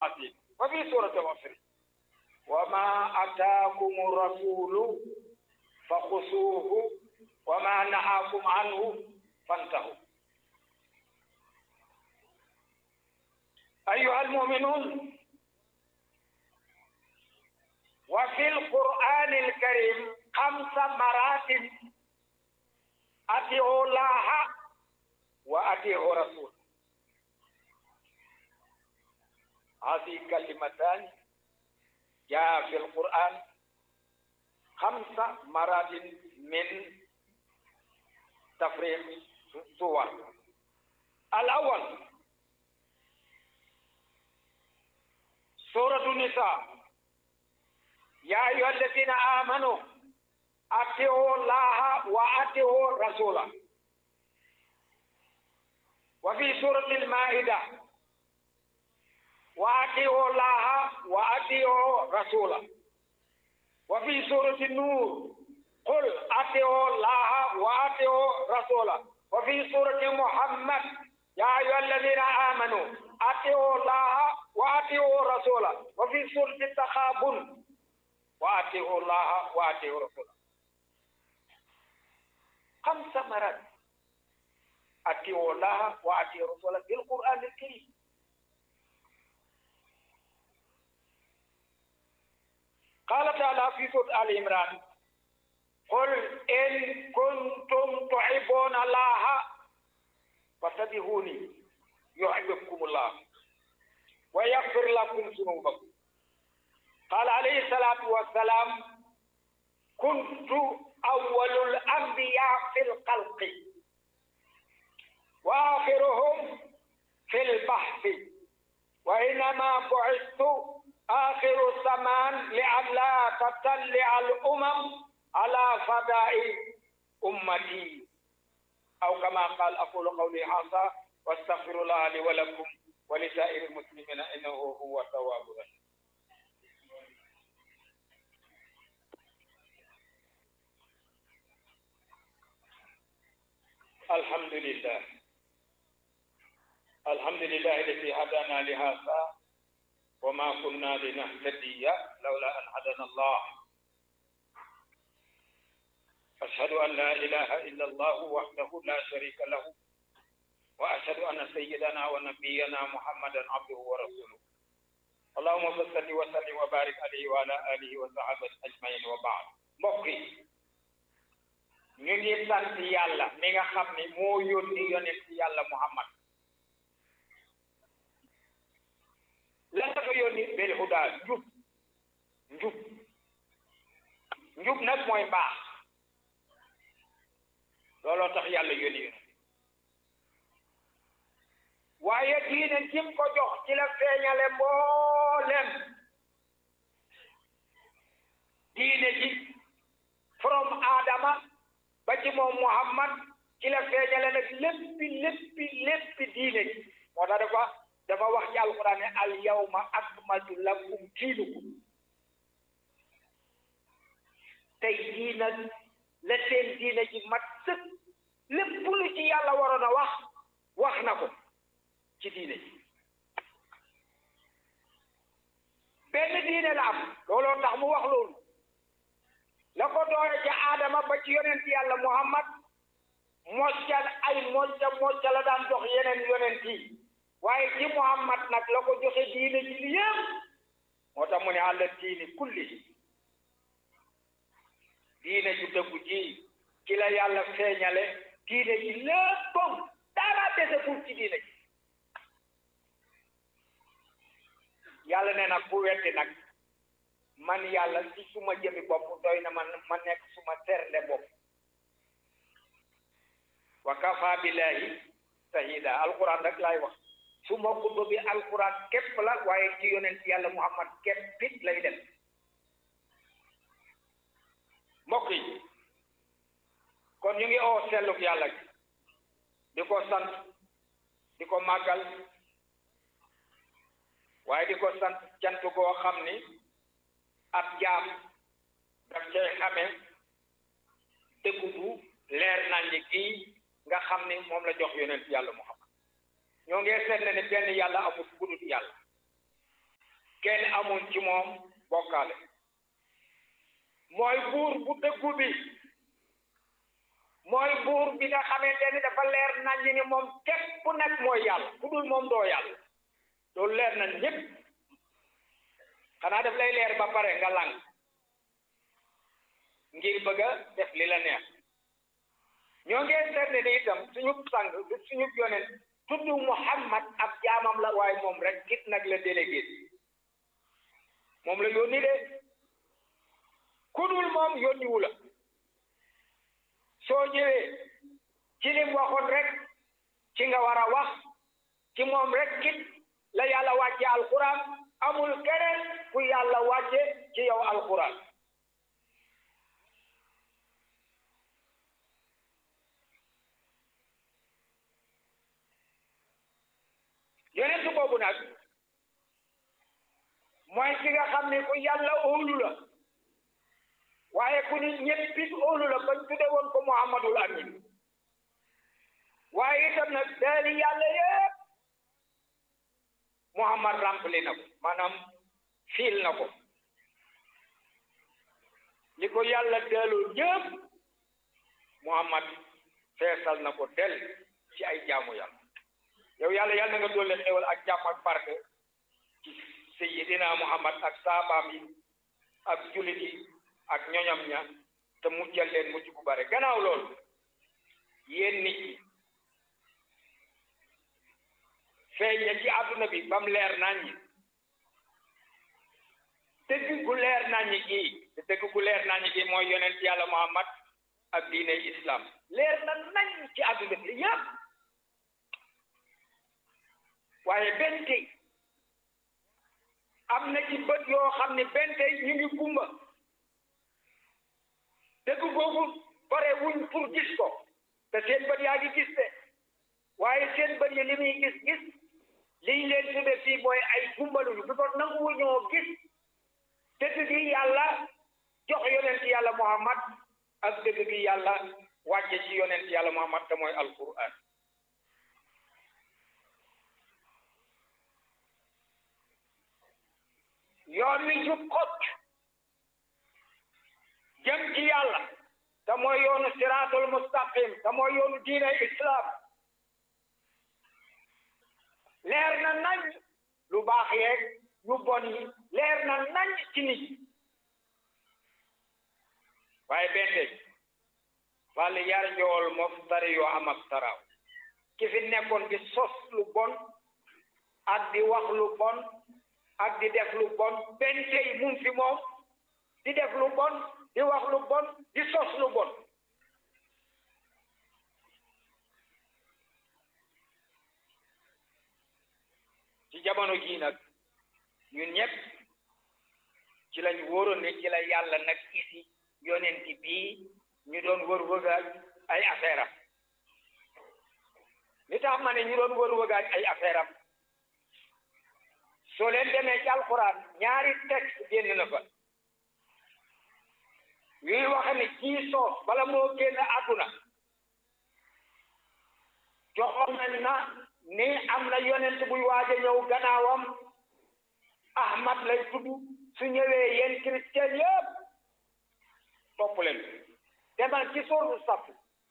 حكيم وفي سورة العصر وما أتاكم الرسول فخذوه وما نهاكم عنه فانتهوا أيها المؤمنون وفي القرآن الكريم خمس مرات أطيعوا الله وأطيعوا رسوله هذه كلمتان جاء في القرآن خمس مرات من تفريق صور الأول سورة النساء يا أيها الذين آمنوا أطيعوا الله وأطيعوا رسوله وفي سورة المائدة وأطيعوا الله وأطيعوا رسوله وفي سورة النور قل أطيعوا الله وأطيعوا رسوله وفي سورة محمد يا أيها الذين آمنوا أطيعوا الله وأطيعوا رسوله وفي سورة التخابن وأطيعوا الله وأطيعوا رسوله خمس مرات أطيعوا الله وأطيعوا رسوله في القرآن الكريم قال تعالى في سورة آل عمران قل إن كنتم تحبون الله فاتبعوني يحببكم الله ويغفر لكم ذنوبكم قال عليه الصلاة والسلام كنت أول الأنبياء في الخلق وآخرهم في البحث وإنما بعثت آخر الزمان لئلا تطلع الأمم على فداء أمتي أو كما قال أقول قولي هذا واستغفر الله لي ولكم ولسائر المسلمين إنه هو التواب الرحيم الحمد لله الحمد لله الذي هدانا لهذا وما كنا لنهتدي لولا أن هدانا الله أشهد أن لا إله إلا الله وحده لا شريك له وأشهد أن سيدنا ونبينا محمدا عبده ورسوله اللهم صل وسلم وبارك عليه وعلى آله وصحبه أجمعين وبعد mbokk ñu ngi sant yàlla mi nga xam ne moo yónni yonent yàlla Muhammad lan la ko yónni bil huda njub njub njub nag mooy mbaax looloo tax yàlla yónni yónni waaye diine jim ko jox ci la feeñale mboolem diine ji from Adama ba ci moom Muhammad ci la feeñale nag léppi léppi léppi diine ji moo tax dafa dafa wax ci alquran ne al yawma akmaltu lakum diinukum tey jii nag la seen diine ji mat sëkk lépp lu ci yàlla waroon a wax wax na ko ci diine ji benn diine la am looloo tax mu wax loolu la ko doore ca Adama ba ci yonent yàlla Muhammad moccal ay mocca mocca la daan dox yeneen yonent yi waaye ci Muhammad nag la ko joxe diine ji li yëpp moo tax mu ne àlla diini kulli diine ju dëggu ji ci la yàlla feeñale diine ji léppam dara desegul ci diine ji yàlla ne nag bu wetti nag man yàlla ci suma jëmi bopp doy na man ma nekk suma terle bopp wa kafa billahi shahida alquran rek laay wax suma xutba bi alquran képp la waaye ci yonent yàlla muhammad képp it lay dem mbokk yi kon ñu ngi oo selluk yàlla gi di ko sant di ko màggal waaye di ko sant cant goo xam ni ab jaam daf cay xamee dëgg bu leer nañ ni kii nga xam ni moom la jox yonent yàlla muhammad ñoo ngi seet ne ne benn yàlla amul gudut yàlla kenn amul ci moom bokkaale mooy buur bu dëggu bi mooy buur bi nga xamante ni dafa leer nañ ni moom képp ku nekk mooy yàlla ku dul moom doo yàlla loolu leer na ñépp xanaa daf lay leer ba pare nga lang ngir bëgg a def li la neex ñoo ngeen seetne ni itam suñu sang suñu yonent tudd Muhammad ab jaamam la waaye moom rek kit nag la délégué moom la yónni de ku dul moom yónniwu la soo ñëwee ci lim waxoon rek ci nga war a wax ci moom rek kit la yàlla wàcce alquran amul keneen ku yàlla wàcce ci yow alquran yonent boobu nag mooy ki nga xam ne ku yàlla óolu la waaye ku ni ñéppit óolu la bañ tudde woon ko muhammadul amin waaye itam nag daali yàlla yépp muhammad rempli na ko maanaam fiil na ko li ko yàlla delloo ñëpp muhammad feesal na ko del ci ay jaamu yàlla yow yàlla yàlla na nga doole xewal ak jàmm ak barke ci sayyidina muhammad ak saabaam yi ak julit yi ak ñoñam ña te muccal leen mucc bu bare gannaaw loolu yéen nit ñi feeñ na ci àdduna bi bam leer nañ ñi dëgg gu leer nañ ñi gii te dëgg gu leer nañ ñi gii mooy yonent yàlla muhammad ak diine islam leer na nañ ci àdduna bi yépp waaye benn tey am na ci bët yoo xam ne benn tey ñu ngi gumba dëgg googu bare wuñ pour gis ko te seen bët yaa ngi gis de waaye seen bët yi li muy gis gis liñ leen tudde fii mooy ay gumbaluñu bi ko nangu wuñoo gis dëgg gi yàlla jox yonent yàlla muhammad ak dëgg gi yàlla wàcce ci yonent yàlla muhammad te mooy alquran yoon wi jub xocc jëm ci yàlla te mooy yoonu siraatul mustaqim te mooy yoonu diine islam leer na nañ lu baax yeeg yu bon yi leer na nañ ci nit waaye benn tey wàllu yar njool moftari yoo am ak taraaw ki fi nekkoon di sos lu bon ak di wax lu bon ak di def lu bon benn tey mun fi moom di def lu bon di wax lu bon di sos lu bon ci jamono jii nag ñun ñëpp ci lañ wóoroon ne ci la yàlla nag isi yonent bii ñu doon wër wëgaaj ay affaire am li tax ma ne ñu doon wër wëgaaj ay affaire am soo leen demee ci alquran ñaari texte génn na fa yuy wax ne kii soos bala moo génn àdduna joxoon nañ na ni am na yonent buy waaj a ñëw gannaawam ahmad lay tudd su ñëwee yéen chrétien yëpp topp leen demal ci sourate Saff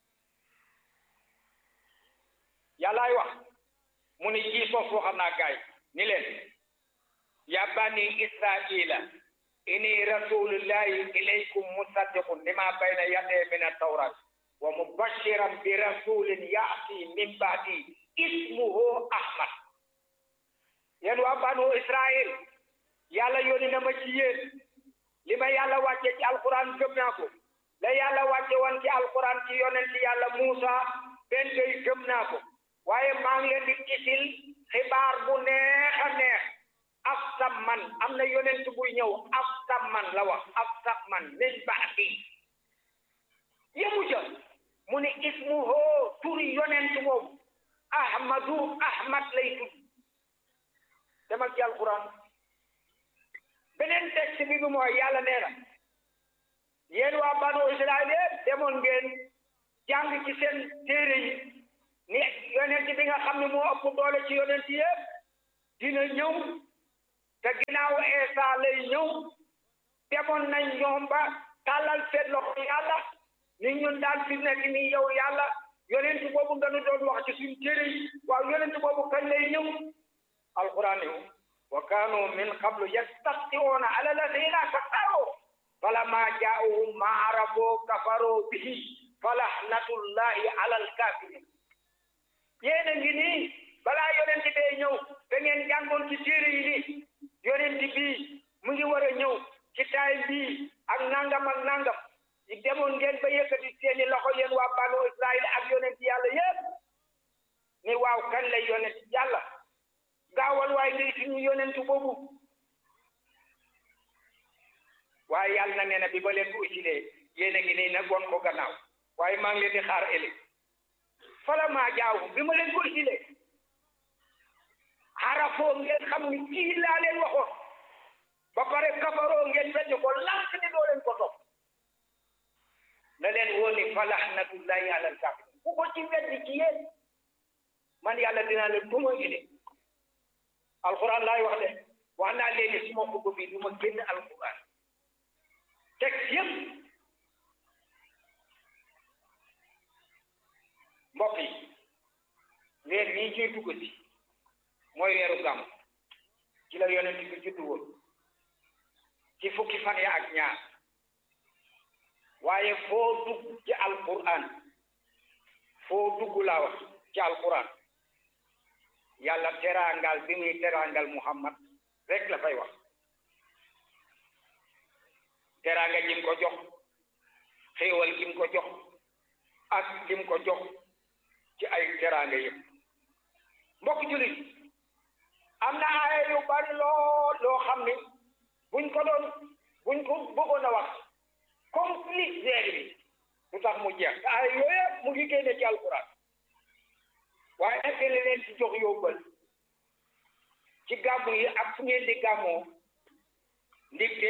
yàllaay wax mu ni kii soos waxam naa gaay ni leen ya bani israila inni rasulullahi ilaykum musaddiqun lima bayna yadayya min at-tawrat wa mubashiran bi rasulin ya'ti min ba'di ismuhu ahmad yéen waa banu israil yàlla yónni na ma ci yéen li ma yàlla wàcce ci alquran gëm naa ko la yàlla wàcce woon ci alquran ci yonent yàlla Muusa benn day gëm naa ko waaye maa ngi leen di gisil xibaar bu neex a neex afta man am na yonent buy ñëw afta man la wax afta man min baadi yemu ja mu ne ismuhu turi yonent boobu ahmadu ahmad lay tudd demal ci alquran beneen texte bi bi mooy yàlla nee na yéen waa banu israel yëpp demoon ngeen jàng ci seen téere yi ni yonent bi nga xam ne moo ëpp doole ci yonent yëpp dina ñëw te ginnaaw Eesa lay ñëw demoon nañ ñoom ba tàllal seen loxo yàlla ni ñun daal fi nekk nii yow yàlla yonent boobu nga nu doon wax ci suñu téere yi waaw yonent boobu kañ lay ñëw alquran yi wa kaanu min qablu yastafti'uuna ala alladina kafaru falamma jaa'uhum ma arafu kafaru bihi falahnatullahi ala alkafirin yéen a ngi nii balaa yonent bee ñëw da ngeen jàngoon ci téere yi ni yonent bii mu ngi war a ñëw ci taay bii ak nangam ak nangam yi demoon ngeen ba yëkkati seeni loxo yéen waa banu Israël ak yonent yàlla yépp ni waaw kan lay yonent yàlla gaawal waaye ngay suñu yonent boobu waaye yàlla na nee na bi ba leen ko utilee yéen a ngi nii nag won ko gannaaw waaye maa ngi leen di xaar ëllëg fala maa jaaw bi ma leen ko utilee xarafoo ngeen xam ni kii laa leen waxoon ba pare kafaroo ngeen fekk ko lànk ni doo leen ko topp na leen woo ni fa lahnatullahi alal kafirin ku ko ci weddi ci yéen man yàlla dinaa leen duma indi alquran laay wax de wax naa leen ni suma xutba bi du ma génn alquran texte yëpp mbokk yi weer nii ñuy dugg si mooy weeru gàmm ci la yonent bi juddu woon ci fukki fan ya ak ñaar waaye foo dugg ci alquran foo dugg laa wax ci alquran yàlla teraangal bi muy teraangal muhammad rek la fay wax teraanga jim ko jox xéewal gim ko jox ak gim ko jox ci ay teraanga yëpp mbokk jullit am na aaya yu bari lool loo xam ni buñ ko doon buñ ko bëggoon a wax complete zeer bi du tax mu jeex te aaya yooyu yëpp mu ngi génne ci alquran waaye nag dina leen ci jox yóbbal ci gàmmu yi ak fu ngeen di gàmmoo ndigte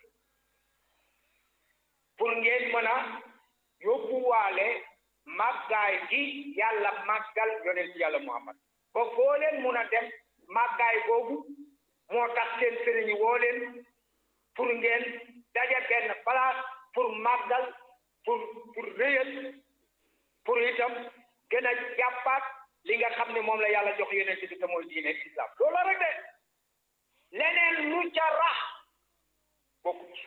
pour ngeen mën a yóbbuwaale màggaay gi yàlla màggal yonent yàlla muhammad ba foo leen mun a dem màggaay boobu moo tax seen sëriñ woo leen pour ngeen daje benn place pour màggal pour pour réyal pour itam gën a jàppaat li nga xam ne moom la yàlla jox yonent bi te mooy diine islam loolu rek de leneen lu ca rax bokku ci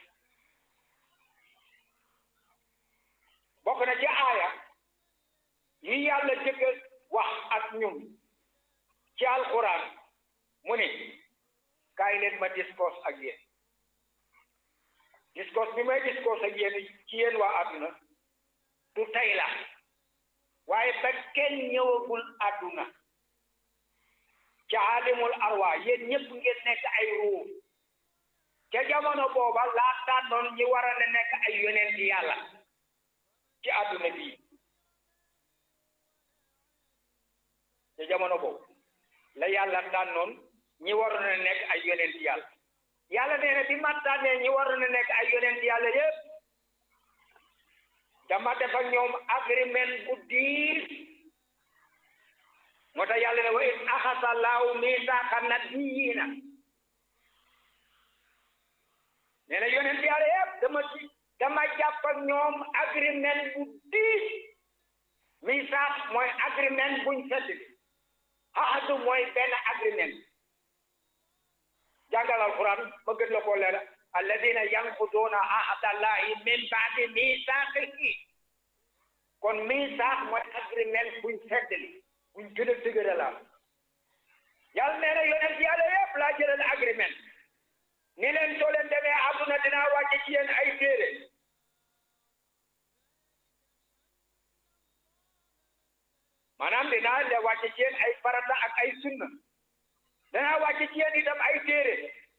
bokk na ci aaya yi yàlla jëkk wax ak ñun ci alquran mu ne kaay leen ma discours ak yéen discours bi may discours ak yéen ci yéen waa àdduna du tey la waaye ba kenn ñëwagul àdduna ca alimul arwa yéen ñëpp ngeen nekk ay ruur ca jamono booba laa tànnoon ñi war a ne nekk ay yonent yàlla ci àdduna bii ca jamono boobu la yàlla tànnoon ñi waroon a nekk ay yonent yàlla yàlla nee na bi ma tànnee ñi waroon a nekk ay yonent yàlla yëpp dama def ak ñoom agreement bu diir moo tax yàlla ne wa in axasa laahu misaaqa nabiyyiina nee na yonent yàlla yëpp dama ci dama jàpp ak ñoom agreement bu diir misaaq mooy agreement buñ fedd bi ahadu mooy benn agreement jàngal alquran ma gën la koo leer alladina yanquduuna ahdallahi min baadi misaaqihi kon misaaq mooy agreement buñ feddali buñ gën a dëgëralaat yàlla nee na yonent yàlla yëpp laa jëlal agreement ni leen soo leen demee àdduna dinaa wàcce ci yéen ay téere maanaam dinaa le wàcce ci yéen ay farata ak ay sunna danaa wàcce ci yéen itam ay téere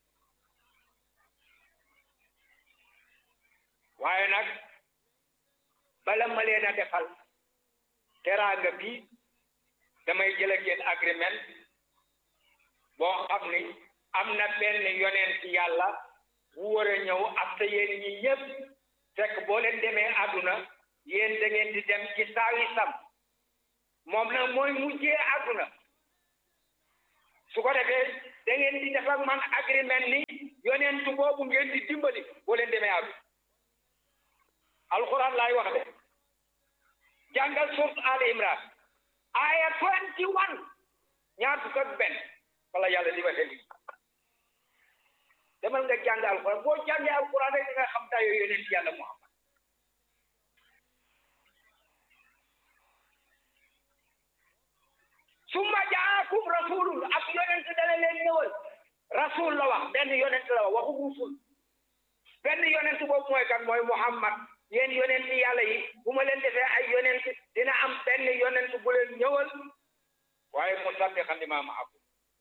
waaye nag bala ma leen a defal teraanga bi damay jël ak yéen agreement boo xam ni am na benn yonent yàlla bu war a ñëw ak te yéen ñi ñëpp fekk boo leen demee àdduna yéen da ngeen di dem ci saawi sam moom nag mooy mujjee àdduna su ko defee da ngeen di def ak man agreement ni yonent boobu ngeen di dimbali boo leen demee àddu alquran laay wax de jàngal sourate Ali Imran aya twenty one ñaar fukk ak benn wala yàlla li waxee lii demal nga jàng alquran boo jàngee alquran rek di nga xam dayo yonent yàlla Muhammad summa jaakum rasulun ak yonent dana leen ñëwal rasul la wax benn yonent la wax waxu rusul benn yonent boobu mooy kan mooy Muhammad yéen yonent yàlla yi bu ma leen defee ay yonent dina am benn yonent bu leen ñëwal waaye musaddiqan limaa ma'akum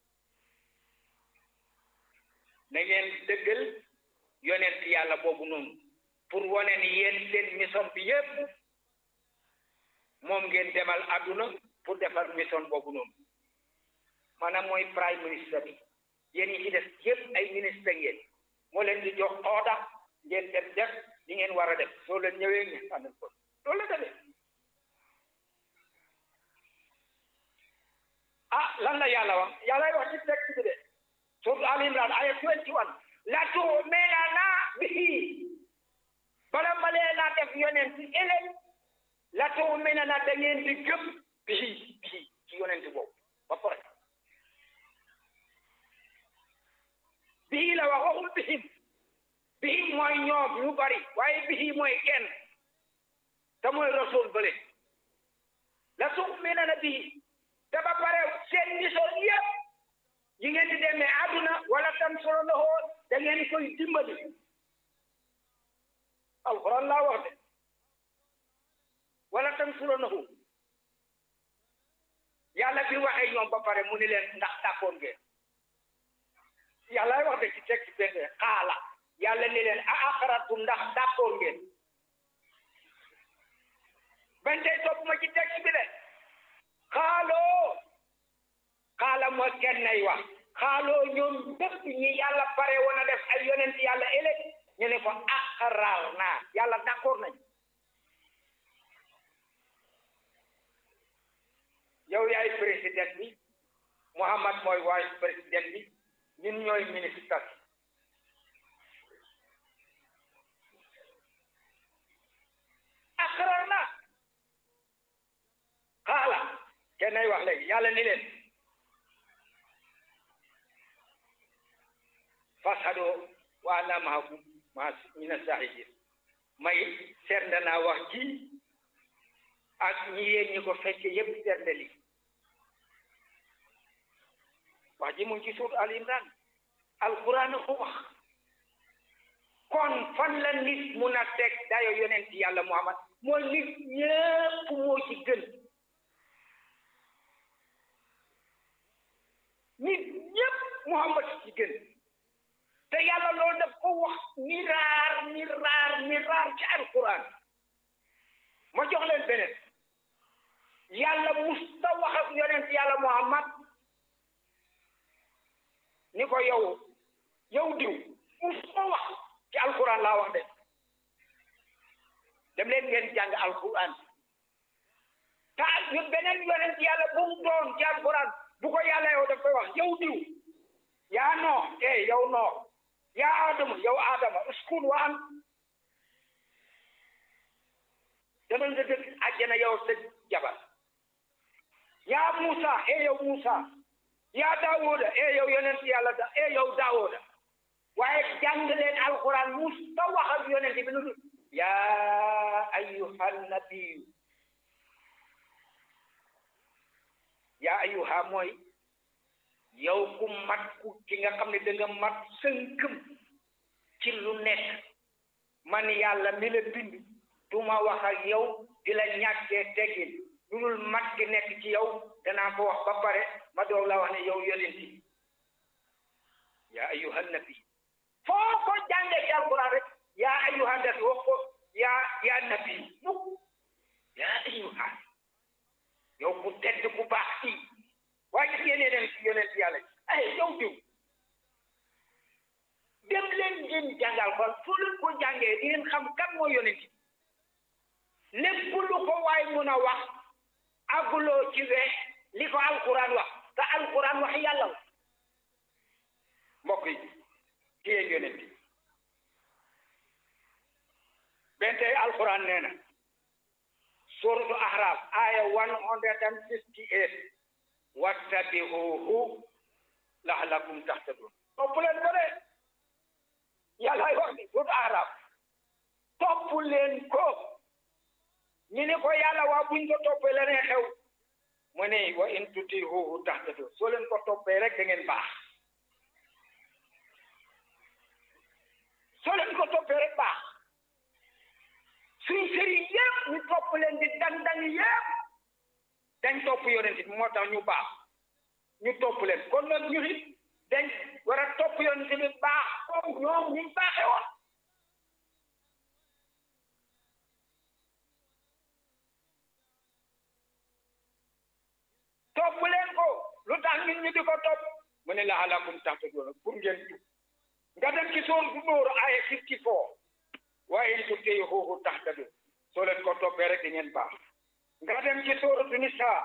na ngeen dëggal yonent yàlla boobu noonu pour wane ni yéen seen mission bi yépp moom ngeen demal àdduna pour defar mission boobu noonu maanaam mooy prime ministre bi yéen yi ci def yépp ay ministre ngeen moo leen di jox ordre ngeen dem def li ngeen war a def soo leen ñëwee ngeen àndal ko loolu la demee ah lan la yàlla wax yàlla wax ci texte bi de surtout Ali Imran aya twenty one la tu'minanna bihi bala ma leen a def yonent ëllëg la tu'minanna da ngeen di gëm bihi bihi ci yonent boobu ba pare bihi la wax waxul bihim bihim mooy ñoom ñu bari waaye bihi mooy kenn te mooy rasul bële la tu'minanna bihi te ba pare seen mission yëpp yi ngeen di demee àdduna wala tansurunahu da ngeen koy dimbali alquran laa wax de wala tansurunahu yàlla bi waxee ñoom ba pare mu ni leen ndax d'accord ngeen yàlla wax de ci texte benn xaala yàlla ni leen a aqrartum ndax d'accord ngeen ben tey topp ma ci texte bi de xaaloo xaala moo kenn nay wax xaaloo ñoom bépp ñi yàlla pare woon a def ay yonent yàlla ëllëg ñu ne ko aqrar naa yàlla d'accord nañ yow yaay président bi Muhammad mooy vice président bi ñun ñooy ministre aqrar naa xaala kenn nay wax léegi yàlla ni leen fashadu wa ana maakum ma mina shahidin may seetlu naa wax ji ak ñi yéen ñi ko fekke yépp seetlu li wax ji mu ngi ci suut al imran alquran ko wax kon fan la nit mun a teg dayo yonent yàlla muhammad mooy nit ñépp moo ci gën nit ñépp muhammad ci gën te yàlla loolu daf ko wax miraar miraar miraar ci alquran ma jox leen beneen yàlla musta wax ak yonent yàlla muhammad ni ko yow yow diw musta wax ci alquran laa wax de dem leen ngeen jàng alquran te ñu beneen yonent yàlla bu mu doon ci alquran bu ko yàlla yow daf koy wax yow diw yaa noo eh yow noo yaa Adama yow Adama uskun wa an demal nga dëkk àjjana yow sa jabar yaa Musa e yow Musa yaa Daawuda e yow yonent yàlla da e yow Daawuda waaye jàng leen alquran musta wax ak yonent bi nu yaa ayyuhan nabiyu yaa ayyuha mooy yow ku mat ku ki nga xam ne da nga mat sënkëm ci lu nekk man yàlla mi la bind duma wax ak yow di la ñàkkee teggin lu dul mat ki nekk ci yow danaa ko wax ba pare ma doog la wax ne yow yonent bi yaa ayyuhan nabi foo ko jàngee ci alquran rek yaa ayyuhan nabi wax ko yaa yaa nabi mukk yaa ayyuhan yow ku tedd ku baax kii waaye gis ngeen yeneen yonent yàlla ay yow diw dem leen ngeen jàngal ko fu leen ko jàngee di ngeen xam kan moo yonent lépp lu ko waay mun a wax aguloo ci we li ko alquran wax te alquran wax yàlla la mbokk yi ci yéen yonent yi benn tey alquran nee na suratu ahraf aya one hundred and fifty eight wattabihuhu laalakum tahtadun topp leen ko de yàlla wax ni suratu ahraf topp leen ko ñu ne ko yàlla waa buñ ko toppee leneen xew mu ne wa in tutihuhu tahtadun soo leen ko toppee rek da ngeen baax soo leen ko toppee rek baax suñ sëriñ yëpp ñu topp leen di dang-dang yëpp dañ topp yonent bi moo tax ñu baax ñu topp leen kon nag ñu it dañ war a topp yonent bi baax comme ñoom ñu baaxee woon topp leen ko lu tax nit ñi di ko topp mu ne la alakum tahtaduna pour ngeen jub nga dem ci soon bu nóor ay fifty four waaye in tutiihuuhu tahtadu soo leen ko toppee rek di ngeen baax nga dem ci sooratu Nisaa